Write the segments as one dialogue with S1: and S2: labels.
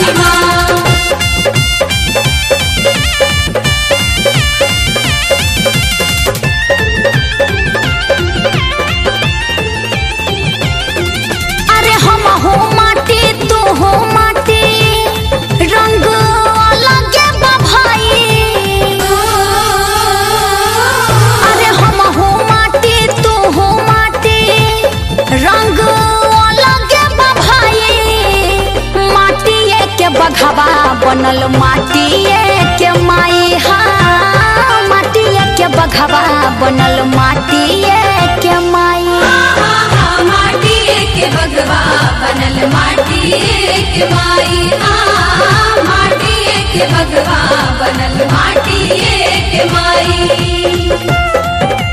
S1: वाली माँ
S2: अरे हम हो माटी तू हो माटी रंग अलग बा भाई अरे हम हो माटी तू हो माटी रंग अलग बा भाई माटिए के बघवा बनल माटिए के माई हा माटिए के बघवा बनल माटिए के माई
S1: माटी के बगवा बनल माटी के माई हाँ माटी के बगवा बनल माटी के माई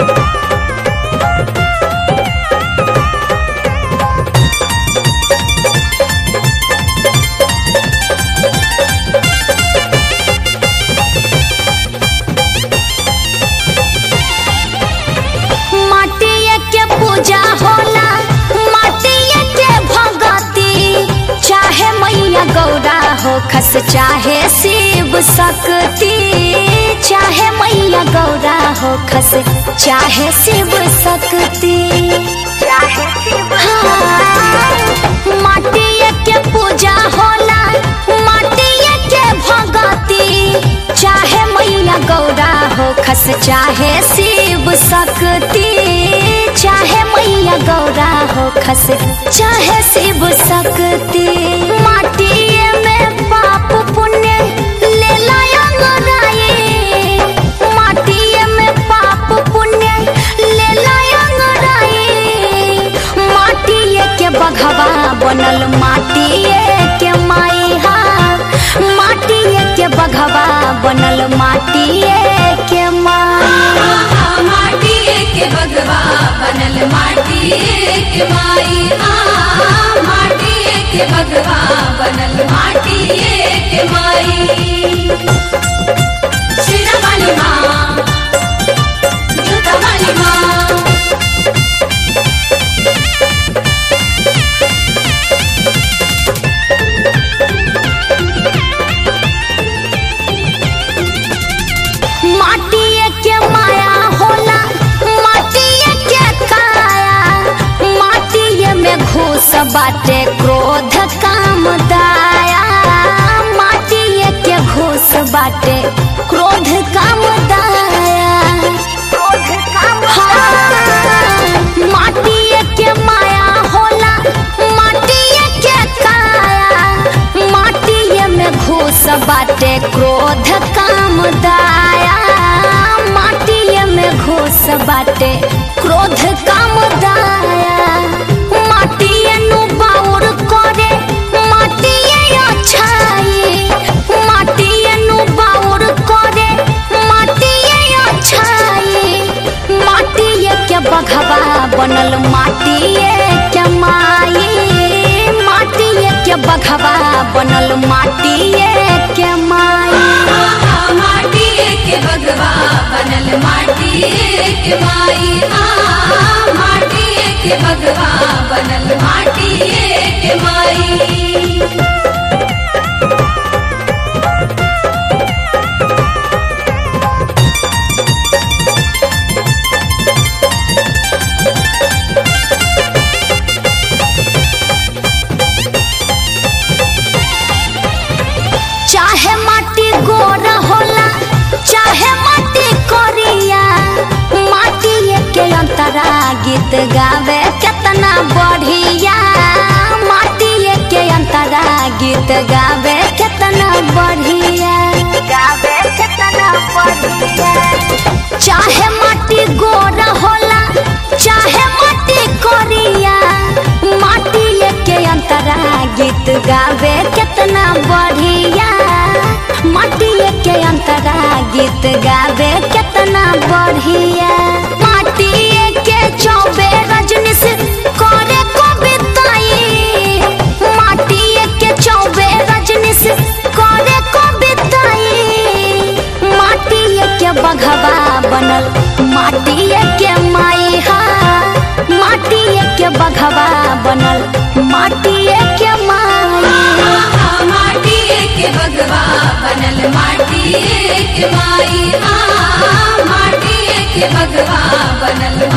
S2: माटिए के पूजा होला माटिए के भगती चाहे मैया गौरा हो खस चाहे शिव शक्ति चाहे मैया गौरा हो खस चाहे शिव शक्ति चाहे शिव माटिए के पूजा होला माटिए के भगती चाहे मैया गौरा हो खस चाहे शिव शक्ति चाहे मैया गौरा हो खस चाहे शिव शक्ति माटिए में पाप पुण्य ले लाए माटिए में पाप पुण्य ले लाए माटिए के बघवा बनल माटिए के माई हा माटिए के बघवा बनल माटिए के माई
S1: माटी के बगवा बनल माटी के माई हाँ माटी के बगवा बनल माटी के माई शेरा वाली माँ जूता वाली माँ
S2: माटिए के माया होला माटिए के काया माटिए में घूस बाटे क्रोध काम दाया माटिए के घूस बाटे क्रोध काम दाया हाँ, माटिए के माया होला माटिए के काया माटिए में घूस बाटे क्रोध काम दाया माटिए में घूस बाटे क्रोध काम दाया माटिए नु बाउर करे माटिए अच्छाई माटिए नु बाउर करे माटिए अच्छाई माटिए के बघवा बनल माटिए के माई माटिए के बघवा बनल माटिए के माई
S1: माटी के बगवा बनल माटी के माई हाँ माटी के बगवा बनल माटी के माई
S2: चाहे माटी गोरा होला चाहे माटी कोरिया माटी के अंतरा गीत गावे कितना बढ़िया माटी के अंतरा गीत गावे कितना बढ़िया गावे कितना बढ़िया चाहे माटी गोरा होला चाहे माटी कोरिया माटी के अंतरा गीत गावे कितना बढ़िया माटी के अंतरा गीत गावे कितना बढ़िया माटी के चौबे रजनीश करे कविताई माटी के चौबे रजनीश करे कविताई माटी के बघवा बनल माटी के माई हा माटी के बघवा बनल माटी के माई
S1: हाँ बगवा बनल माटिए के माई हाँ माटिए के बगवा बनल